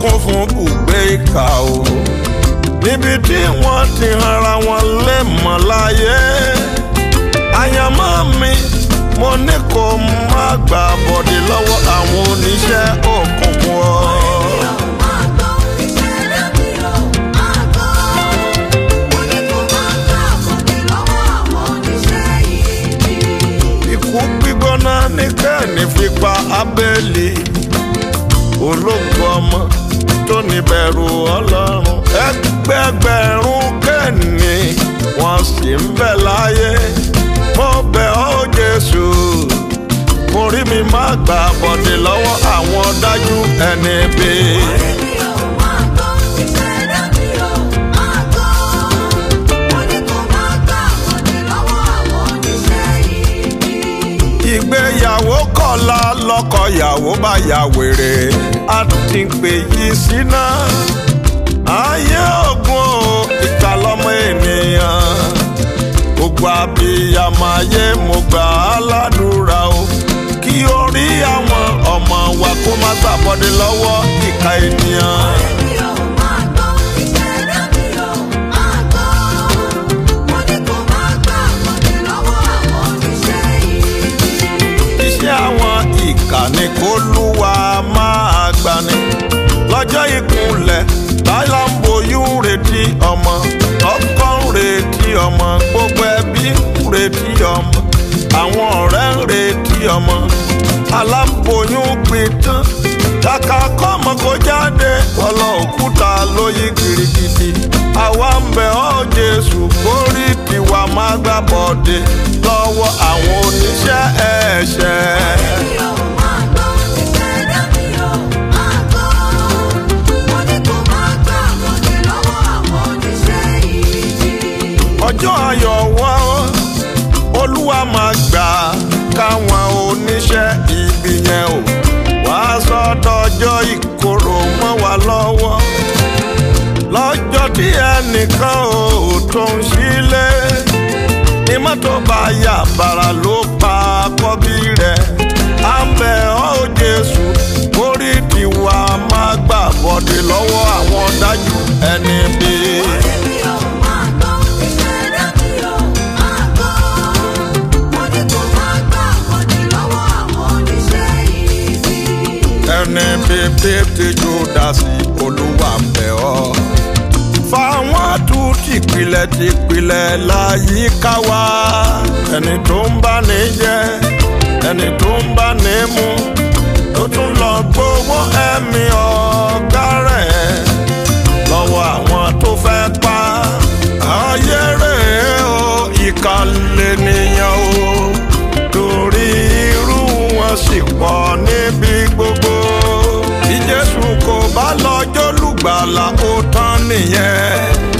kún fún bùgbé ìkà o níbi tí wọ́n ti hanra wọn lé mọ́ láyé àyànmọ́ mi mo ní kó má gbà bọ̀dé lọ́wọ́ àwọn oníṣẹ́ òkùnkùn ọ́. ikú gbígbóná ní kẹ́ẹ̀ni fi pa abẹ́lì ológun ọmọ tó níbẹ̀rù ọlọ́run ẹgbẹgbẹ̀rún kẹ́ẹ̀ni wọ́n sì ń bẹ láyé mo bẹ̀ ọ́ jésù orí mi má gbà bọ̀dé lọ́wọ́ àwọn dájú ẹni bíi. ìgbéyàwó kọ̀la lọ́kọ̀yàwó bá ya wèrè a ti ń pè yí síná ayé ògùn o ìka lọ́mọ ènìyàn gbogbo abiyamọ ayé mo gbà á ládùúrà o kí orí àwọn ọmọ wa kó má gbàbọdé lọ́wọ́ ìka ènìyàn. iṣẹ́ àwọn ìkà ni kó lúwa máa gbani lọ́jọ́ ìkúnlẹ̀ láyà ń boyún retí ọmọ ọkọ ń retí ọmọ gbogbo ẹbí ń retí ọmọ àwọn ọ̀rẹ́ ń retí ọmọ aláboyún pitán kàkà kọ́mọ kó jáde ọlọ òkúta ló yí girigidi àwa ń bẹ̀ ọ́ Jésù kórì tiwa má gbà bọ̀dé lọ́wọ́ àwọn oníṣẹ́ ẹ̀ṣẹ̀. ọjọ́ ayọ̀ wá olúwa máa gbà káwọn oníṣẹ́ ibi yẹn o wá sọ́dọ̀jọ́ ìkorò mọ́ wa lọ́wọ́ lọ́jọ́ tí ẹnìkan ò tó ń sílé ní mọ́tò bá yà bàrà ló pa kọ́bí rẹ̀ à ń bẹ̀ ọ́ Jésù orí tiwa máa gbà bọ́dé lọ́wọ́ àwọn dájú ẹni bíi. ẹni bíbí tí júdásì olúwa ń bẹ̀ ọ́. fáwọn tún tìpìlẹ̀ tìpìlẹ̀ láyìíká wa ẹni tó ń bá ní jẹ ẹni tó ń bá ní mu tó tún lọ gbowó ẹ̀mí ọ̀gá rẹ̀ lọ́wọ́ àwọn tó fẹ́ pa ayé rẹ̀ o ìkàlẹ̀ nìyẹn o torí irú wọn sì pọ̀ níbi gbogbo bí Jésù kò bá lọ́jọ́ lùgbàlà ó tán nìyẹn